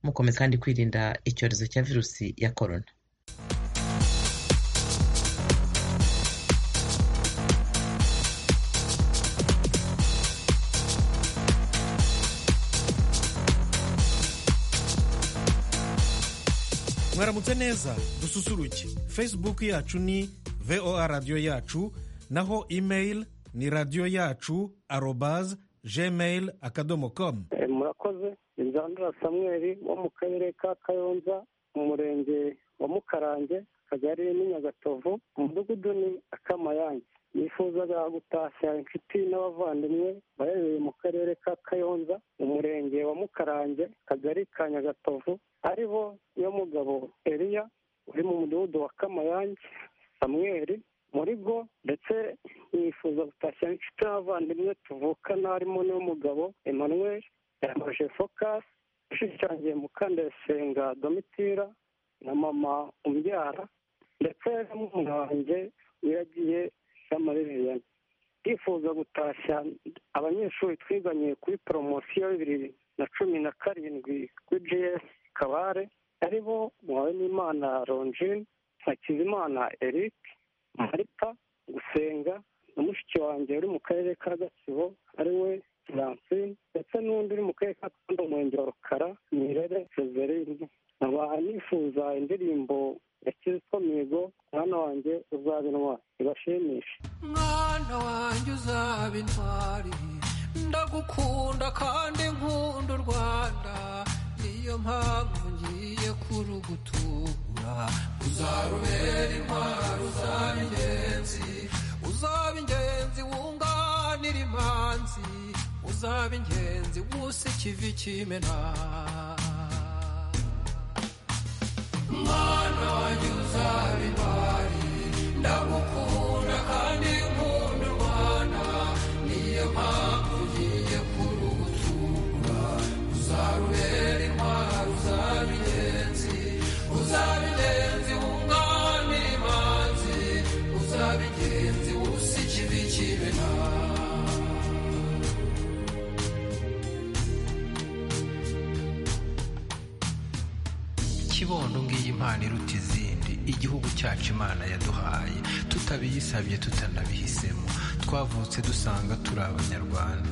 mukomeza kandi kwirinda icyorezo cya virusi ya korona mwaramutse neza dususuruke facebook yacu ni voa radiyo yacu naho email ni radiyo yacu arobaze gmail akadomo komu murakoze inzandura samweri wo mu karere ka kayonza umurenge wa mukarange akagari ni nyagatovu umudugudu ni akamayange yifuzaga gutashya inshuti n'abavandimwe baherereye mu karere ka kayonza umurenge wa mukarange akagari ka nyagatovu ari bo mugabo eriya uri mu mudugudu wa kamayange samweri muri go ndetse yifuza gutashya inshuti n'abavandimwe tuvukana harimo n'umugabo emmanuel yamaje fokasi ushushanyije mukandasenga domitira na mama umbyara ndetse n'umuntu wanjye wiragiye y'amareviyani yifuza gutashya abanyeshuri twiganye kuri poromosiyo bibiri na cumi na karindwi kuri jiyesi kabare ari bo muhawenimana ronjini hakizimana eric marita gusenga na mushiki wanjye uri mu karere ka gatsibo ari we francine ndetse n'undi uri mu karere ka kanda umurenge wa rukara nirere sezerine nkaba nifuza indirimbo ya kizito mihigo mwana wanjye uzaba intwari ibashimishe mwana wanjye uzaba intwari ndagukunda kandi nkunda u rwanda niyo mpamvu ngiye kurugutura uzarubera intwari uzaba ingenzi uzaba ingenzi wunganira imanzi uzaba ingenzi wuse ikivi kimena mwana wanjye uzaba intwari ndagukunda kandi nkunda u rwanda niyo mpamvu ugiye kurugutura uzarubera intwari uzaba ingenzi uzaba ingenzi wunganira imanzi uzaba ingenzi wuse ikivi kimena kibondo ngiyi impano iruta izindi igihugu cyacu imana yaduhaye tutabiyisabye tutanabihisemo twavutse dusanga turi abanyarwanda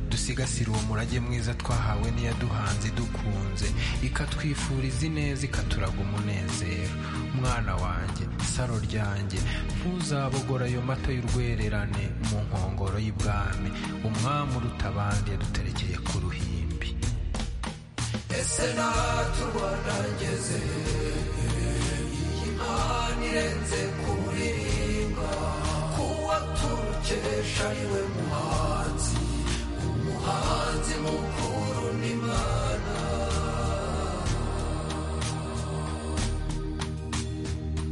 dusigasire uwo murage mwiza twahawe n'iyaduhanze dukunze ikatwifuriza ineza ikaturaga umunezero mwana wanjye saro ryanjye ntuzabogora ayo mata y'urwererane mu nkongoro y'ibwami umwami uruta abandi yaduterekeye ku ruhimbi ese natubona ngeze iyi mpano irenze kuririmba kuwa turukesha ariwe muhanzi umuhanzi mukuru n'imana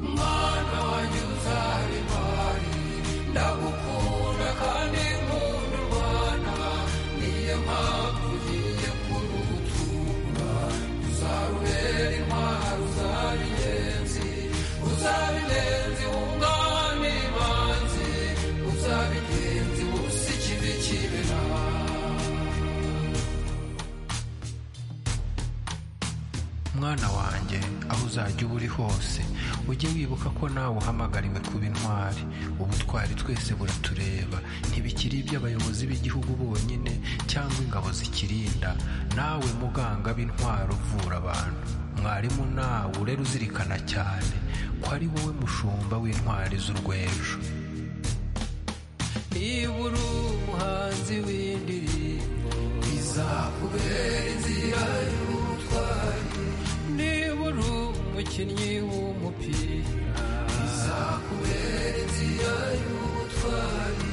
mwana wanjye uzaba imari ndagukunda kandi nkunda u rwanda niyo mpamvu ugiye kurutura uzarubera intwari uzaba ingenzi uzaba ingenzi wunganira imanzi uzaba ingenzi wuse ikibi kibera mwana wanjye aho uzajya uba uri hose ujye wibuka ko nawe uhamagariwe kuba intwari ubutwari twese buratureba ntibikiri iby'abayobozi b'igihugu bonyine cyangwa ingabo zikirinda nawe muganga b'intwaro uvura abantu mwarimu nawe urera uzirikana cyane ko ari wowe mushumba w'intwari z'urwejo niba uri umuhanzi w'indirimbo bizakubera inzira y'ubutwari niba uri umukinnyi w'umupira bizakubera inzira y'ubutwari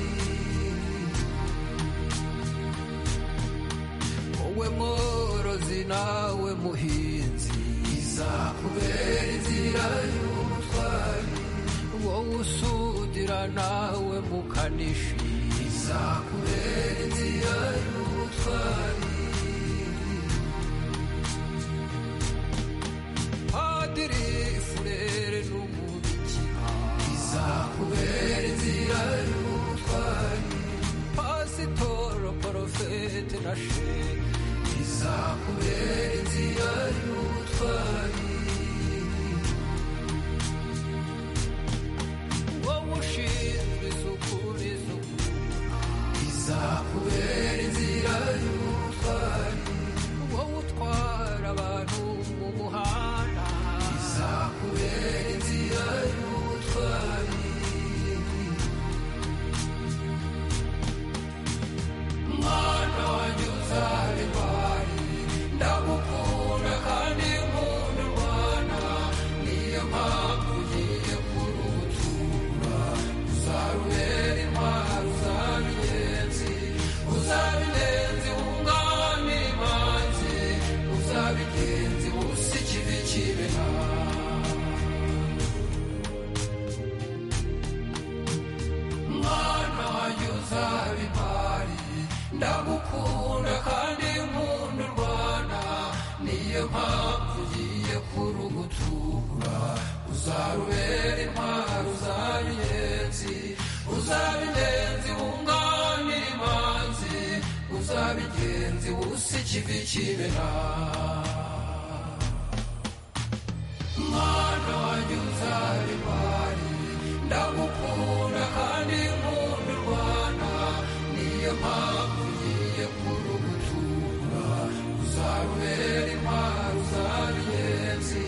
wowe mworozi nawe muhinzi bizakubera inzira y'ubutwari wowe usudira nawe mukanishi bizakubera inzira y'ubutwari padiri furere n'umubikira bizakubera inzira y'ubutwari pasitoro porofete na shehe bizakubera inzira bagenzi bose ikibi kibeho mwana wanjye uzaba impari ndagukunda kandi nkunda u rwanda niyo mpamvu ugiye kurugutura uzarubera intwaro uzaba ingenzi uzaba ingenzi wunganira imanzi uzaba ingenzi wusa ikivi kibera mwana wanjye uzaba impari ndagukunda kandi nkunda u rwanda niyo mpamvu ugiye kurugutura uzarubera impari uzaba ingenzi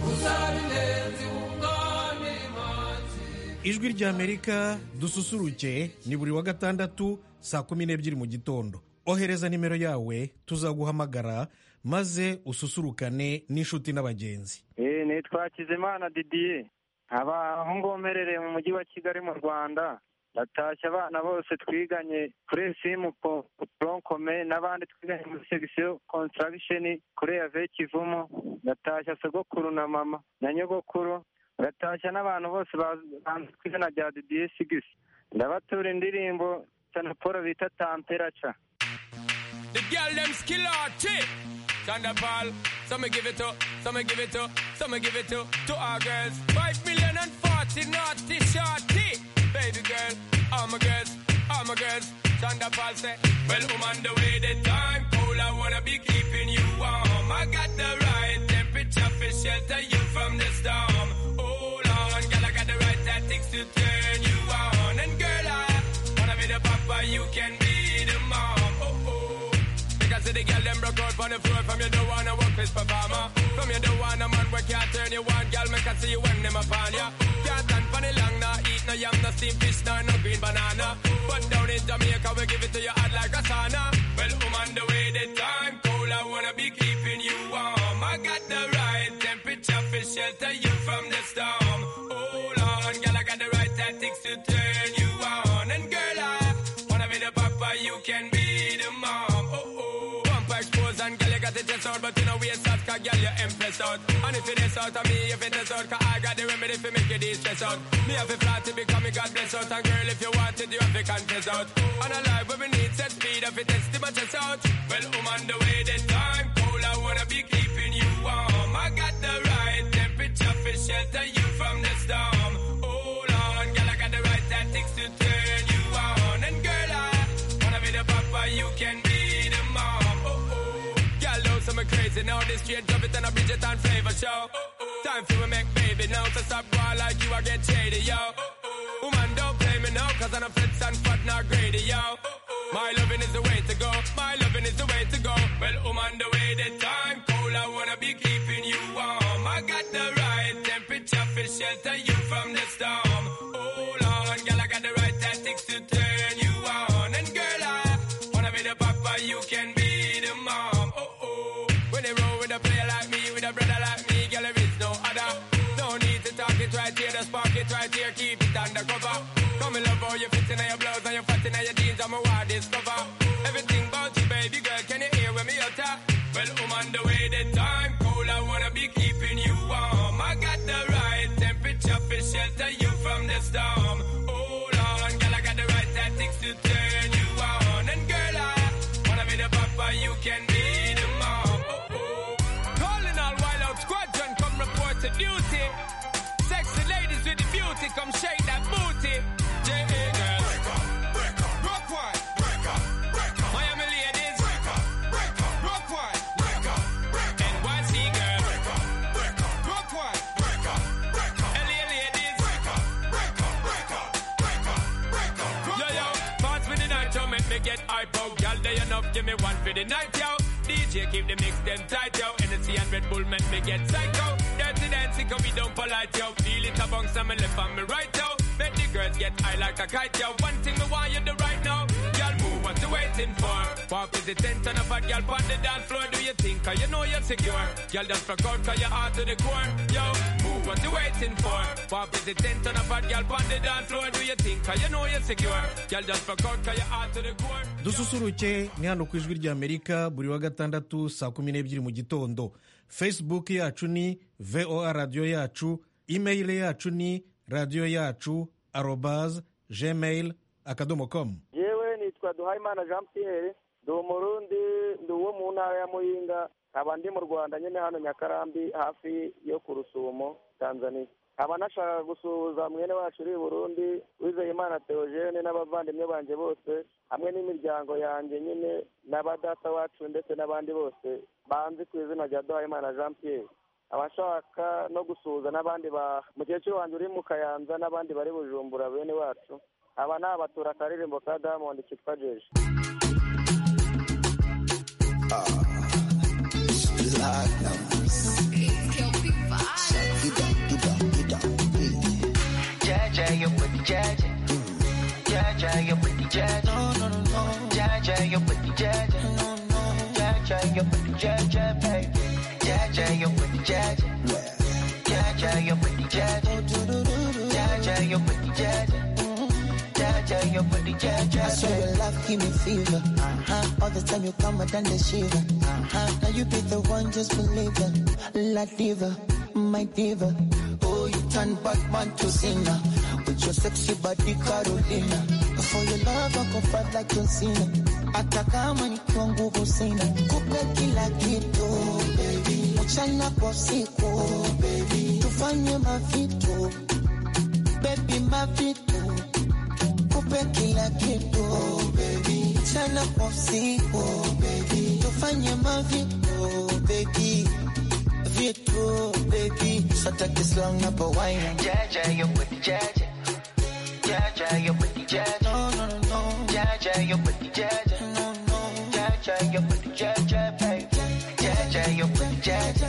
uzaba ingenzi wunganira imanzi ijwi ry'amerika dususuruke ni buri wa gatandatu saa kumi n'ebyiri mu gitondo ohereza nimero yawe tuzaguhamagara maze ususurukane n'inshuti n'abagenzi Eh, nitwa Kizimana Didier nkaba ngongerereye mu mujyi wa Kigali mu Rwanda ndatashya abana bose twiganye kuri simu poronkome n'abandi twiganye muri segisiyo kontaragisheni kuri yave kivumo ndatashya sogokuru na mama na nyogokuru ndatashya n'abantu bose baz- banzi ku izina rya Didier Sigisi ndabatura indirimbo sanaporo bita tamperaca The girl them skill arty. Thunderball. Some me give it up, some me give it up, some me give it up to our girls. Five million and forty naughty shorty. Baby girl, all my girls, all my girls. Thunderball say, Well, I'm on the way the time cold. I wanna be keeping you warm. I got the right temperature for shelter you from the storm. Hold on, girl, I got the right tactics to turn you on. And girl, I wanna be the papa, you can be the mom. Oh oh. Because the girl them broke out from the floor From you don't wanna work with performer From you don't wanna man where can't turn you on Girl make I see you when them upon ya Can't stand for the long nah Eat no yam, no steam fish, nah, no green banana But down in Jamaica we give it to you hot like a sauna Well, I'm on the way, the time cold I wanna be keeping you warm I got the right temperature for shelter you from the storm Hold on, girl, I got the right tactics to turn you on And girl, I wanna be the papa, you can be the mom. Oh oh, pump expose and girl you got the chest out, but you know we out, cause girl you impress out. And if it is out of me, if it is out, cause I got the remedy for make you distress out. Me have a flat to become me God bless out, and girl if you want it, you have to contest out. And alive when we need set speed, if it is the my chest out. Well, I'm on the way, the time cold, I wanna be keeping you warm. I got the right temperature for shelter you from the storm. Hold on, girl, I got the right tactics to turn you on, and girl I. Wanna be the papa, you can be the mom. Oh, oh. Girl, don't say me crazy now. This straight drop it and a Bridget and flavor show. Time for me make baby now. So stop going like you, I get shady, yo. Woman, don't play me now, cause I'm a fits and fat, not greedy, yo. My loving is the way to go. My loving is the way to go. Well, woman, the way the time cold, I wanna be keeping you warm. I got the right temperature for shelter you from the storm. Hold on, girl, I got the right tactics to turn you on. And girl, I wanna be the papa, you can be the mom. Oh oh. When they roll with a player like me, with a brother like me, girl, there is no other. No need to talk it right here, just park it right here, keep it undercover. Come in love, all your fits in your blouse, and your fat in your jeans, I'm a wild discover. Everything about you, baby girl, can you hear when me utter? Well, I'm on the way, the time cold, I wanna be keeping you warm. I got the right temperature for shelter you from the storm. Hold on, girl, I got the right tactics to turn you on. And girl, I wanna be the papa, you can be the mom. Oh, oh. Calling all wild out squadron, come report to duty. Sexy ladies with the beauty, come shake that booty. J.A. girls. Break up, break up. Rock one. Break up, break up. Miami ladies. Break up, break up. Rock one. Break up, break up. NYC girls. Break up, break up. Rock one. Break up, break up. LA ladies. Break up, break up, break up. Break up, break up. Yo, yo. Pass me the night, yo. Make me get hype out. Y'all day enough, give me one for the night, yo. DJ keep the mix them tight, yo. Hennessy and Red Bull make me get psycho. Dirty dancing, cause we don't polite, yo. Feel it among some and left and me right, yo. Let the girls get high like a kite, yo. One thing me want you do right now. Y'all move what you waiting for? Walk with the tent and a bad girl on the dance floor. Do you think? Cause you know you're secure. Girl, just rock out cause you're hard to the core. Yo, move what you waiting for? Walk with the tent and a bad girl on the dance floor. Do you think? Cause you know you're secure. Girl, just rock out cause you're hard to the core. dususuruke ni hano ku ijwi rya amerika buri wa gatandatu saa kumi n'ebyiri mu gitondo facebook yacu ni voa radiyo yacu email yacu ni radiyo yacu arobaz gmail akadomo komu yewe nitwa duhayimana jean pierre ndi umurundi ndi uwo mu ntara ya muyinga nkaba ndi mu rwanda nyine hano nyakarambi hafi yo ku rusumo tanzania nkaba nashaka gusuhuza mwene wacu uri i burundi wizeyimana theogene n'abavandimwe banjye bose hamwe n'imiryango yanjye nyine na ba data wacu ndetse n'abandi bose banzi ku izina rya duhayimana jean pierre abashaka no gusuhuza n'abandi ba mukecuru wanjye uri mu kayanza n'abandi bari bujumbura bene wacu aba ni abatura akaririmbo ka diamond kitwa jeje Jaja, you with the jaja. Jaja, you with the jaja. No, no, no, no. Jaja, you with the jaja. No, no. Jaja, you with the jaja, baby. Jaja, you with the jaja. Jaja, you with the jaja. Jaja, you with the jaja. Jaja, you with the jaja. I swear your love give me fever. Uh-huh. All the time you come, I done the shiver. Uh-huh. Now you be the one, just believe it. La diva, my diva. Oh, you turn Batman to singer. With your sexy body, Carolina. For your love, I go fight like John Cena. Hata kama nikiwa nguvu sina kupe kila kitu baby. mchana kwa siku baby. tufanye mavitu bebi mavitu kupe kila kitu baby. mchana kwa siku baby. tufanye mavitu bebi vitu bebi sataki slang na pawaina Jaja, you with the jaja. Jaja, you with the jaja. No, no, no, no. Jaja, you with the jaja. No, no. Jaja, you with the jaja, baby. Jaja, you with the jaja.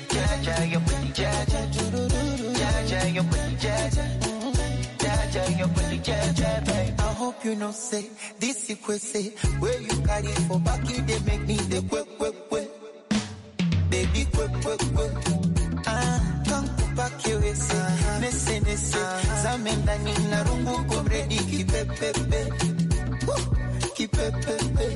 Jaja, you with the jaja. Jaja, you with the jaja. Jaja, you with the jaja, baby. I hope you know say this is kwe say where you carry for back it they make me the kwe kwe kwe baby kwe kwe kwe ah come back here we say nese nese zamenda ni narungu komredi kipepepe Woo, kipepepe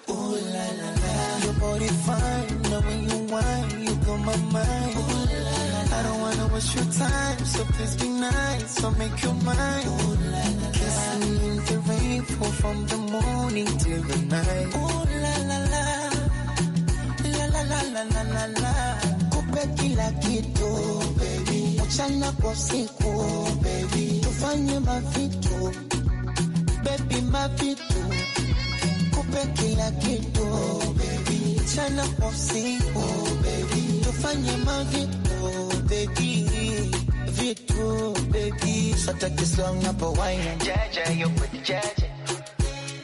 oh la la la your body fine now when you whine you blow my mind oh la la la I don't wanna waste your time so please be nice so make your mind oh la la la kiss me in the rain fall from the morning till the night oh la la la la la la la la la la kupe kila kitu baby mchana kwa siku baby tufanye mavitu baby mavitu kupe kila kitu baby mchana kwa siku baby tufanye mavitu baby vitu baby sataki slang hapo waina Jaja, you with the jaja.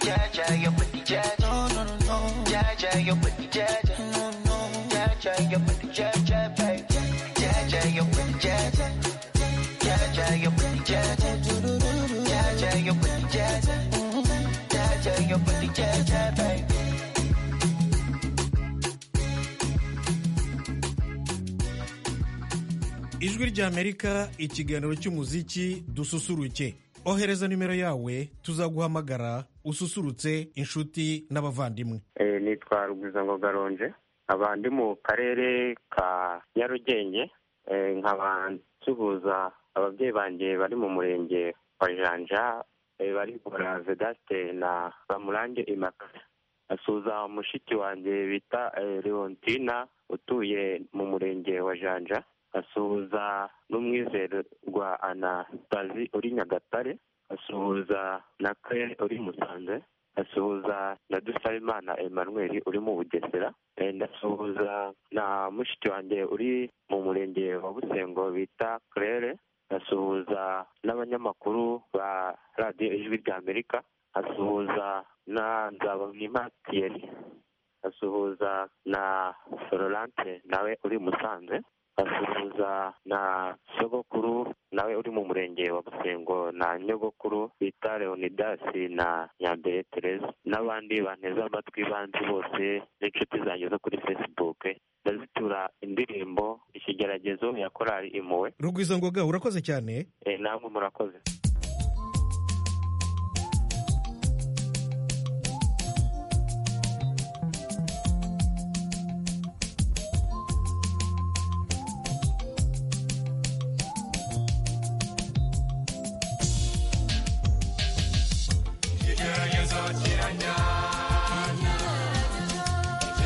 Jaja, you with the jaja. no no no no Jaja, you with the jaja. no no Jaja, you with the jaja, baby. Jaja, you with the jaja. Jaja, you with the jaja. Jaja, you with the jaja. Jaja, you with the jaja, baby. ijwi rya amerika ikiganiro cy'umuziki dususuruke ohereza nimero yawe tuzaguhamagara ususurutse inshuti n'abavandimwe Eh, nitwa Rugwizango Garonje nkaba ndi mu karere ka Nyarugenge eh, nkaba nsuhuza ababyeyi banjye bari mu murenge wa Janja eh, bari gukora Vedaste na Bamurange Imaka asuhuza mushiki wanjye bita eh, Leontina utuye mu murenge wa Janja asuhuza n'umwizerwa Anastasi uri Nyagatare asuhuza na Claire uri Musanze ndasuhuza na dusabimana emmanuel uri mu bugesera Eh, ndasuhuza na mushiki wanjye uri mu murenge wa busengo bita claire ndasuhuza n'abanyamakuru ba radiyo ijwi rya amerika asuhuza na nzabamwima thierry asuhuza na florence nawe uri musanze basuhuza na sogokuru nawe uri mu murenge wa busengo na nyogokuru bita leonidasi na nyambere tereza n'abandi banteze amatwi banzi bose n'inshuti zanjye zo kuri facebook ndazitura indirimbo ikigeragezo ya korali impuhwe rugwizangoga urakoze cyane Eh, namwe murakoze Igerageza kiranya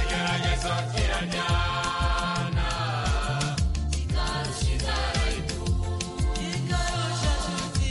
Igerageza kiranya Igarusha igaraitu Igarusha shuti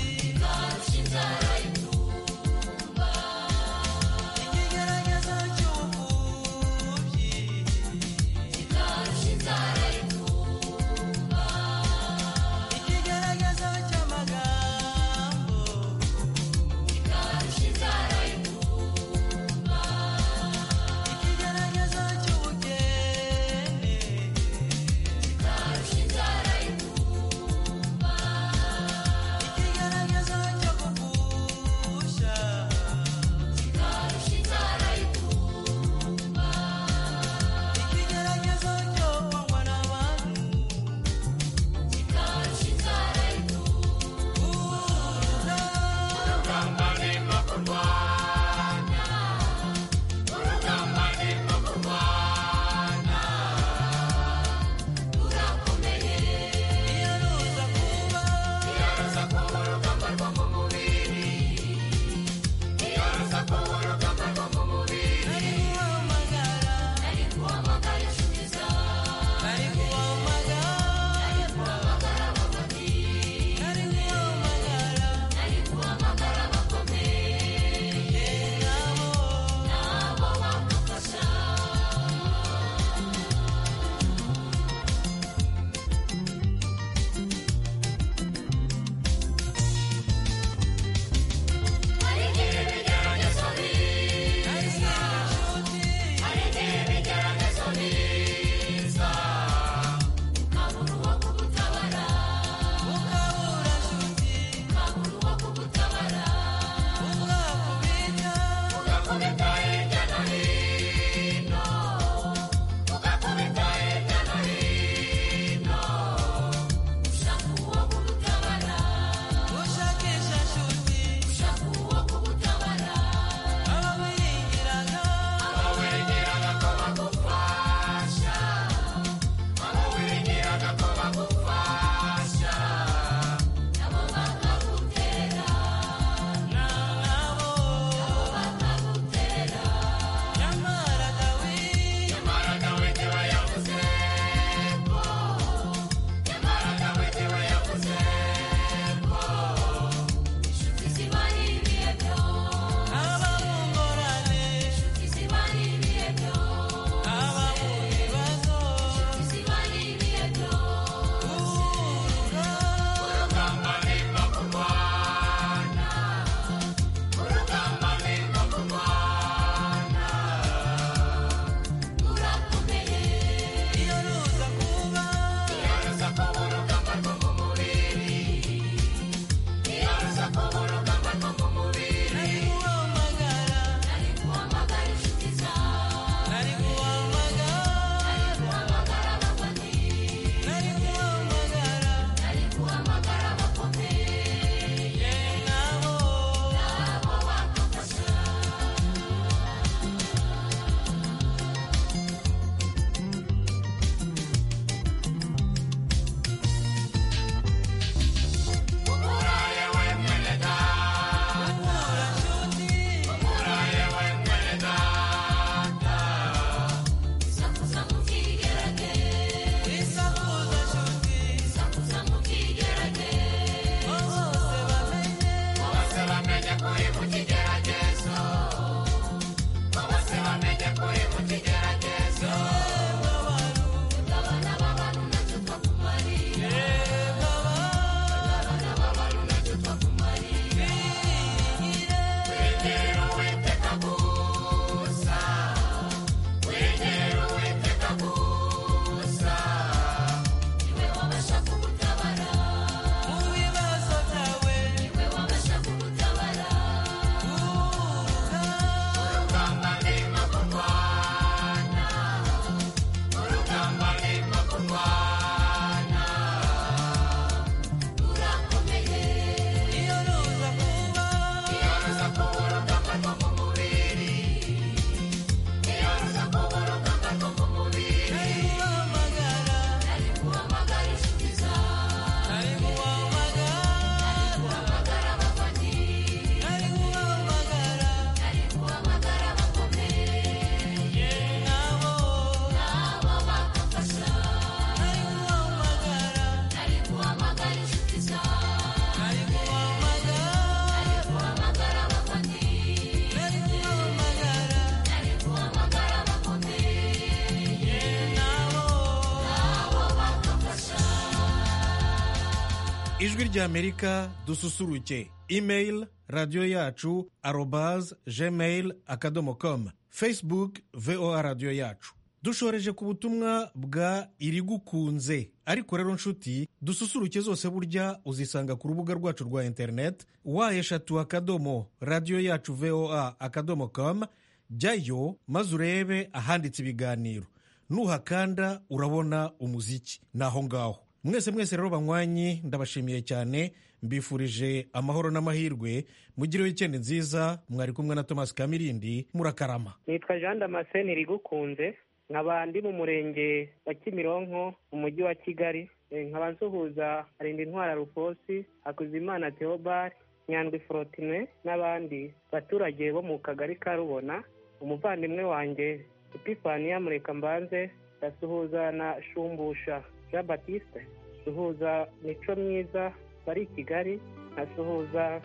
ijwi ry'amerika dususuruke imeyili radiyo yacu arobaze gmail akadomo komu fesibuke voa radiyo yacu dushoreje ku butumwa bwa irigukunze ariko rero nshuti dususuruke zose burya uzisanga ku rubuga rwacu rwa interineti wa eshatu akadomo radiyo yacu voa akadomo komu jyayo maze urebe ahanditse ibiganiro nuhakanda urabona umuziki ni aho ngaho mwese mwese rero banywanyi ndabashimiye cyane mbifurije amahoro n'amahirwe mugire wikendi nziza mwari kumwe na thomas kamirindi murakarama nitwa jean damascene rigukunze nkaba ndi mu murenge wa kimironko mu mujyi wa kigali Eh, nkaba nsuhuza arinda intwara rufosi hakuzimana theobald nyandwi forotine n'abandi baturage bo mu kagari ka rubona umuvandimwe wanjye epifaniya murekambanze ndasuhuza na shumbusha jean batiste suhuza mico myiza bari i kigali nkasuhuza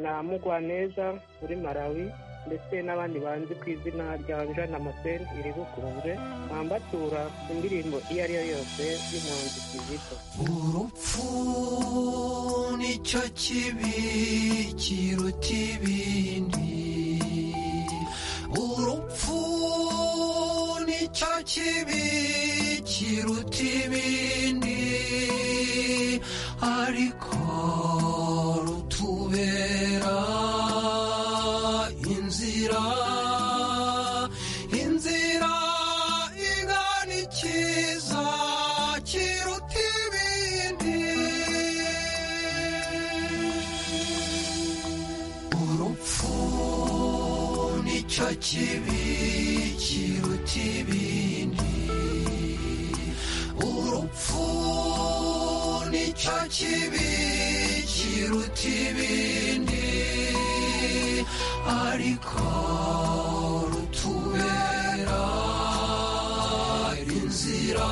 na mugwaneza uri malawi ndetse n'abandi banzi ku izina rya jean damascene iri gukunze mwambatura indirimbo iyo ari yo yose y'umuhanzi kizito urupfu nicyo kibi kiruta ibindi urupfu nicyo kibi kiruta ibindi ariko rutubera inzira inzira igana ikiza kiruta ibindi urupfu nicyo kibi kiruta ibindi urupfu nicyo kibi kiruta ibindi ariko rutubera inzira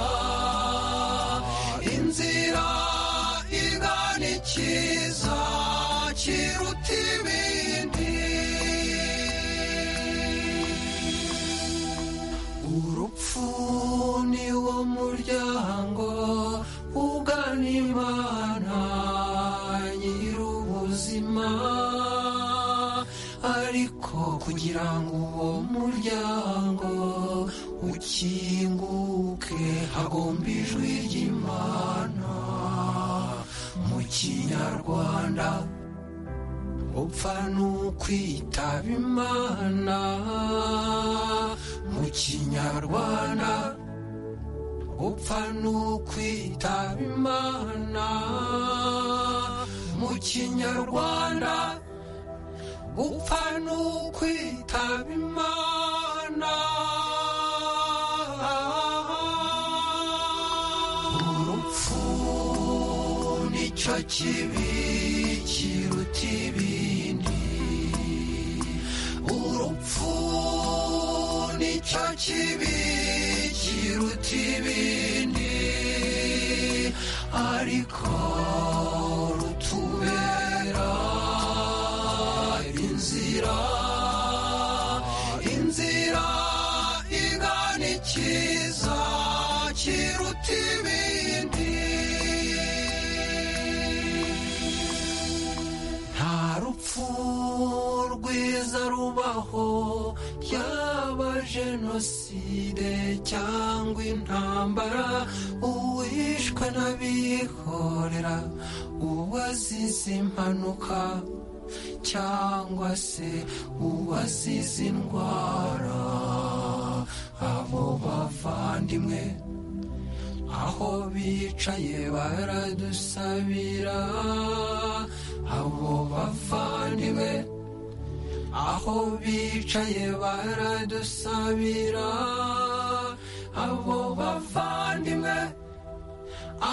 inzira igana ikiza kiruta ibindi urupfu ni wo muryango ugana imana nyir'ubuzima ariko kugira ngo uwo muryango ukinguke hagomba ijwi ry'imana mu kinyarwanda upfa n'ukwitaba imana mu kinyarwanda upfa n'ukwitaba imana mu kinyarwanda upfa n'ukwitaba imana urupfu nicyo kibi kiruta ibindi urupfu nicyo kibi kiruta ibindi ariko rutubera inzira inzira igana ikiza kiruta ibindi nta rupfu rwiza rubaho yaba jenoside cyangwa intambara uwishwe n'abihorera uwazize impanuka cyangwa se uwazize indwara abo bavandimwe aho bicaye baradusabira abo bavandimwe aho bicaye baradusabira abo bavandimwe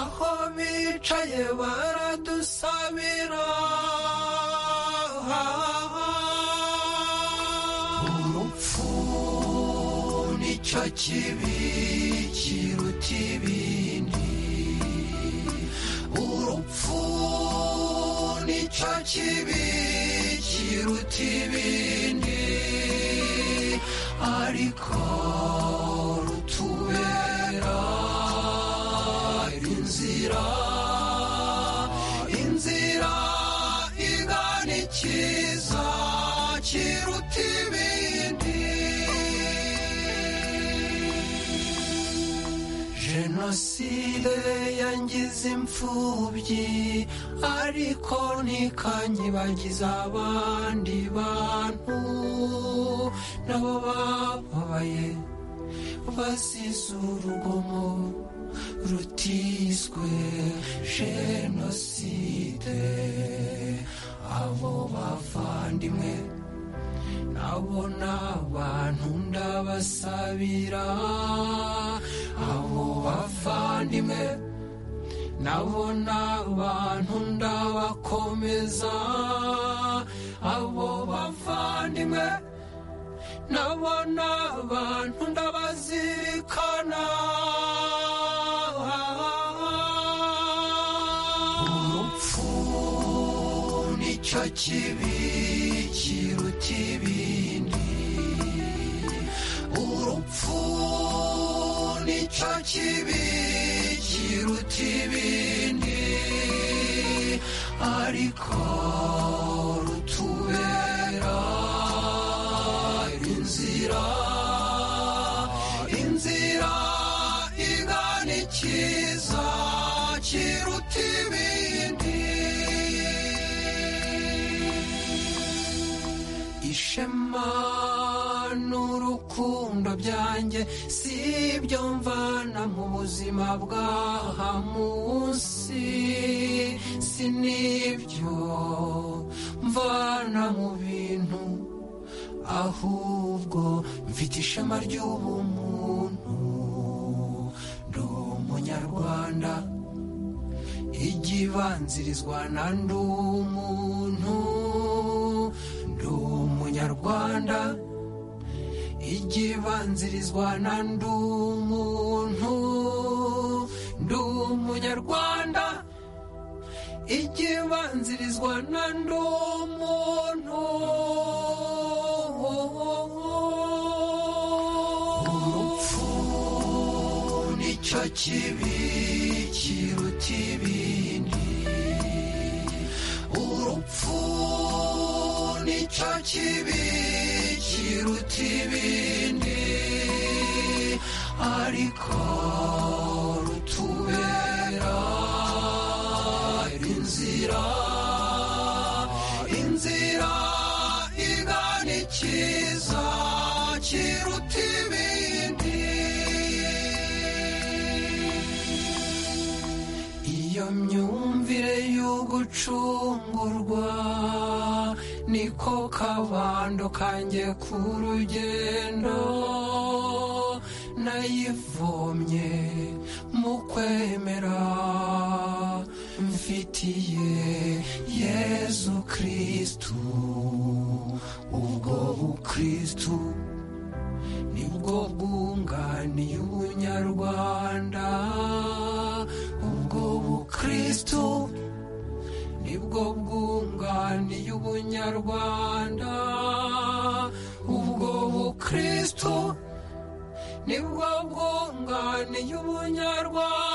aho bicaye baradusabira urupfu nicyo kibi kiruta ibindi urupfu nicyo kibi kiruta ibindi ariko rutubera inzira inzira cyiza kiruta ibindi jenoside yangize imfubyi ariko ntikanyibagiza abandi bantu nabo bababaye bazize urugomo rutiswe jenoside abo bavandimwe nabo ni abantu ndabasabira abo bavandimwe nabo ni abantu ndabakomeza abo bavandimwe nabo ni abantu ndabazirikana urupfu nicyo kibi kiruta ibindi urupfu nicyo kibi kiruta ibindi ariko rutubera inzira inzira igana ikiza kiruta ibindi ishema n'urukundo byanjye si ibyo mvana mu buzima bw'aha munsi si n'ibyo mvana mu bintu ahubwo mfite ishema ry'ubumuntu ndi umunyarwanda igibanzirizwa na ndi umuntu ndi umunyarwanda igibanzirizwa na ndi umuntu ndi umunyarwanda igibanzirizwa na ndi umuntu urupfu nicyo kibi kiruta ibindi urupfu nicyo kibi kiruta ibindi ariko rutubera inzira inzira igana ikiza kiruta ibindi iyo myumvire yo gucungurwa niko kabando kanjye ku rugendo nayivomye mu kwemera mfitiye yezu kristu ubwo bukristu nibwo bwunganiye ubunyarwanda ubwo bukristu nibwo bwunganiye ubunyarwanda ubwo bukristu nibwo bwunganiye ubunyarwanda